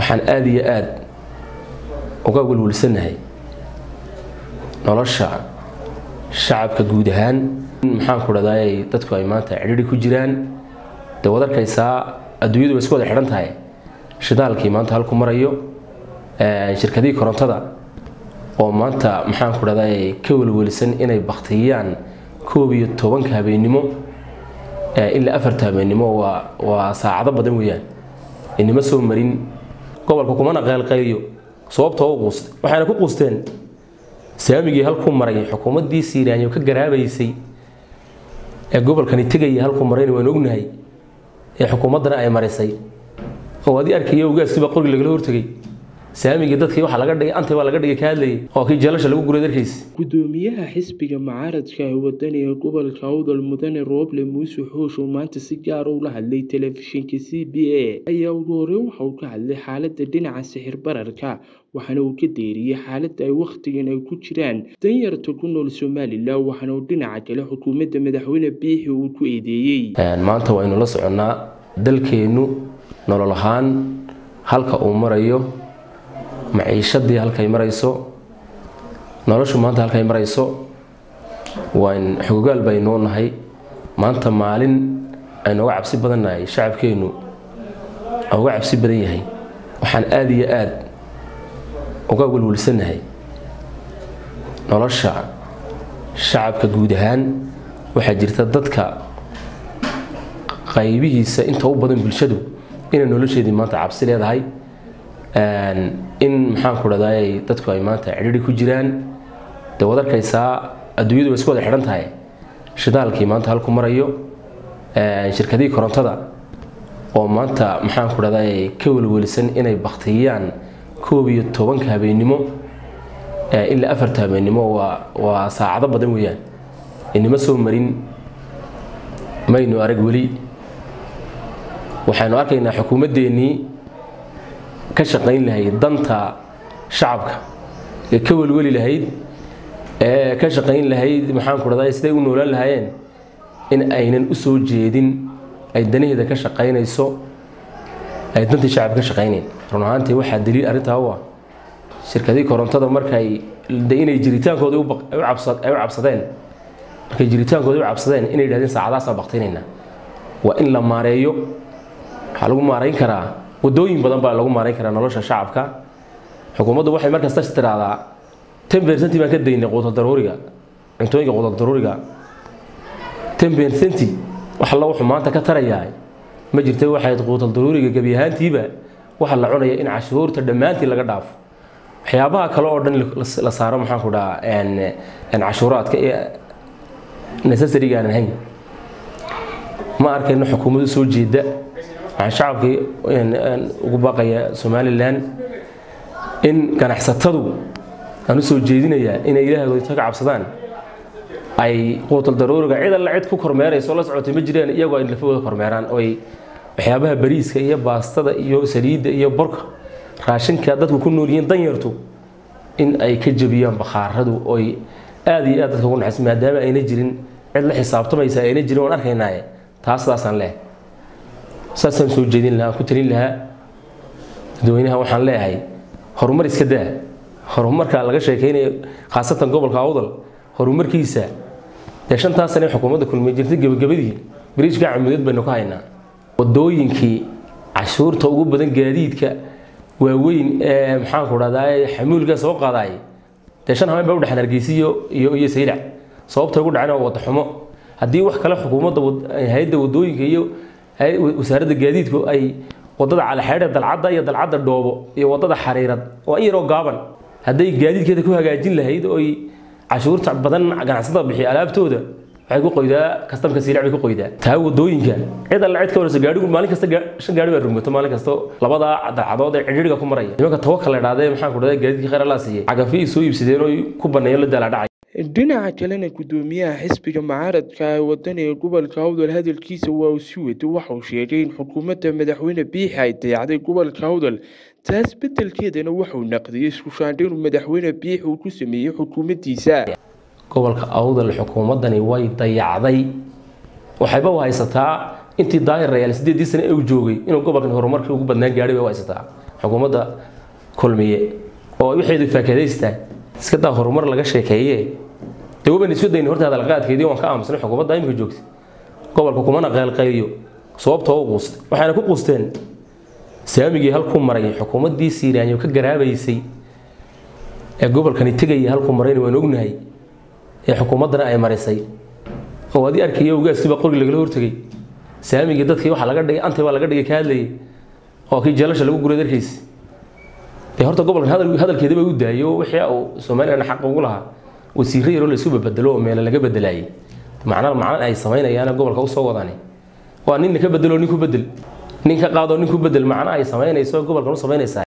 waxaan aada iyo aada uga welwalsanahay nolosha shacabka guud ahaan maxaan ku dhahday dadku ay maanta cidhiri ku jiraan dee wad arkaysaa adduunyadu way isku wada xidhan tahay shidaalkii maanta halku marayo shirkadihii korontada oo maanta maxaan ku dhahday ka welwelisan inay baktiyaan koob iyo tobanka habeennimo ilaa afarta habeennimo waa waa saacado badan weeyaan inima soo marin gobolka kumana qaylqayliyo sababtoo u quustay waxayna ku quusteen saamigii halkuu maray xukuumaddii siiraanyo ka garaabaysay ee gobolkani tegaya halkuu marayna waan ognahay ee xukuumaddana ay marisay oo adii arkaya ogaaskiiba qoriga lagala hortegay saamigii dadkii waxaa laga dhigay antay baa laga dhigay ka hadlayay oo kii jeelasha lagu guray darkiis gudoomiyaha xisbiga mucaaradka ee wadaniga gobolka awdal mudane rooble muuse xoosh oo maanta si gaara ula hadlay telefishinka c b a ayaa ugu horeyn waxa uu ka hadlay xaaladda dhinaca sixir bararka waxaana uu ka deeriyey xaaladda ay wakhtigan ay ku jiraan danyarta ku nool somalilan waxaana uu dhinaca kale xukuumadda madaxweyne biixi uu ku eedeeyey maanta waynu la soconnaa dalkeennu nolol ahaan halka uu marayo maciishadii halkay marayso noloshu maanta halkay marayso waan xogogaal baynuu nahay maanta maalin aynu uga cabsi badan nahay shacabkeennu uga cabsi badan yahay waxaan aada iyo aada uga welwalsanahay nolosha shacabka guud ahaan waxaa jirta dadka qaybihiisa inta u badan bulshadu inay nolosheedii maanta cabsi leedahay in maxaan ku dhahday dadku ay maanta cidhiri ku jiraan dee wad arkaysaa adduunyadu way isku wada xidhan tahay shidaalkii maanta halku marayo shirkadihii korontada oo maanta maxaan ku dhahday ka welwelisan inay baktiyaan koob iyo tobanka habeennimo ilaa afarta habeennimo waa waa saacado badan weeyaan inima soo marin maynu arag weli waxaynu arkaynaa xukuumaddeenii ka shaqayn lahayd danta shacabka ee ka welweli lahayd ee ka shaqayn lahayd maxaan ku dhahday siday u noolaan lahaayeen in aynan u soo jeedin ay danaheeda ka shaqaynayso ay dantii shacabka ka shaqaynayn run ahaantii waxaa daliil arrintaa u ah shirkadii korontada markay inay jiritaankooda ay u cabsadeen markay jiritaankooda u cabsadeen inay yidhahdeen saacadaasaan baktinayna waa in la maareeyo waxaa lagu maarayn karaa wadooyin badan baa lagu maarayn karaa nolosha shacabka xukuumaddu waxay markasta tiraahdaa ten percenti baan ka daynay quutal daruuriga cuntooyinka quutal daruuriga ten percenti wax alla wuxuu maanta ka tarayaa ma jirta waxayd quutal daruuriga gebi ahaantiiba waxa la cunaya in cashuurta dhammaantii laga dhaafo waxyaabaha kale oo dhan la saaro maxaan ku dhahaa cashuuraadka ee necessariga aanan hayn ma arkayno xukuumaddu soo jeeda waxaan shacabkii ugu baaqaya somalilan in ganacsatadu aan u soo jeedinayaa inay ilaahooda ka cabsadaan ay quutal daruuriga cid alla cid ku kormeerayso la socotay ma jiraan iyagoo ay lafahooda kormeeraan oo ay waxyaabaha bariiska iyo baastada iyo saliidda iyo borka raashinka dadku ku nool yihiin danyartu in ay ka jabiyaan bakhaaradu oy aada iyo aad dadka ugu naxaysa maadaama ayna jirin cid la xisaabtamaysa ayna jirin waan arkaynaaye taas sidaasaan leehay saasaan soo jeedin lahaa ku talin lahaa dadweynaha waxaan leeyahay horumar iska daa horumarka laga sheekeynayo khaasatan gobolka awdal horumarkiisa dee shantaas sane xukuumadda kulmay jirtay gebagabadii bariishka camudeed baynu ka haynaa wadooyinkii cashuurta ugu badan gaadiidka waaweyn ee maxaanku dhahdaa xamuulka soo qaadaay dee shan habeen baa u dhexan hargeysiyo iyo iyo saylac sababta ugu dhacana waa wada xumo haddii wax kale xukuumadda hay-adda wadooyinka iyo wasaaradda gaadiidku ay wadada calaxeedhe dalcadda iyo dalcadda dhoobo iyo wadada xariirad waa in yaroo gaaban hadday gaadiidkeeda ku hagaajin lahayd oy cashuurta badan ganacsatada bixiya alaabtooda waxay ku qoydaa kastamka siirac bay ku qoydaa taa wadooyinka cid alla cid ka waraysa gaadhigu maalin kasta shan gaadhi baa rugmato maalin kasta labadaa dalcadood ee cidhiidhiga ku maraya nimanka tawakal la idhahdee maxaan ku dhahday gaadiidkii khayr allaa siiyey cagafi soo iibsadeen oy ku banneeyeen la daala dhacay dhinaca kalena gudoomiyaha xisbiga mucaaradka ee wadaniga gobolka awdal hadalkiisa waa uu si wato waxauu sheegay in xukuumadda madaxweyne biixi ay dayacday gobolka awdal taas beddelkeedana waxauu naqdiyey isku shaandhayn uu madaxweyne biixi uu ku sameeyey xukuumaddiisa gobolka awdal xukuumaddani way dayacday waxayba u haysataa intii daahir rayaal sideedii sane ee uu joogay inuu gobolkan horumarkii ugu badnaan gaadhay bay u haysataa xukuumadda kulmiye oo waxeedu faakadaystaa iska daa horumar laga sheekeeye dee waban isu dayna horta hadalqaadkeedii waan ka aamusnay xukuumadda imika joogta gobolka kumana qaylqayliyo sababtoo u quustay waxayna ku quusteen saamigii halkuu maray xukuumaddii siiraanyo ka garaabaysay ee gobolkani tegaya halkuu marayna waan ognahay ee xukuumaddana ay marisay oo adii arkaya ogaaskiiba qori lagala hortegay saamigii dadkii waxaa laga dhigay antay baa laga dhigay ka hadlayay oo kii jeelasha lagu guray darkiis dee horta gobolkan hadalkeedaba u daayo wixii uu somalilan xaq ugu lahaa wasiirro yaroo laisku babedelo oo meele laga bedelaayay macna macna ay samaynayaan gobolka usoo wadani waa nin ka bedelo nin ku bedel nin ka qaado nin ku bedel macna ay samaynayso gobolkan u samaynaysaa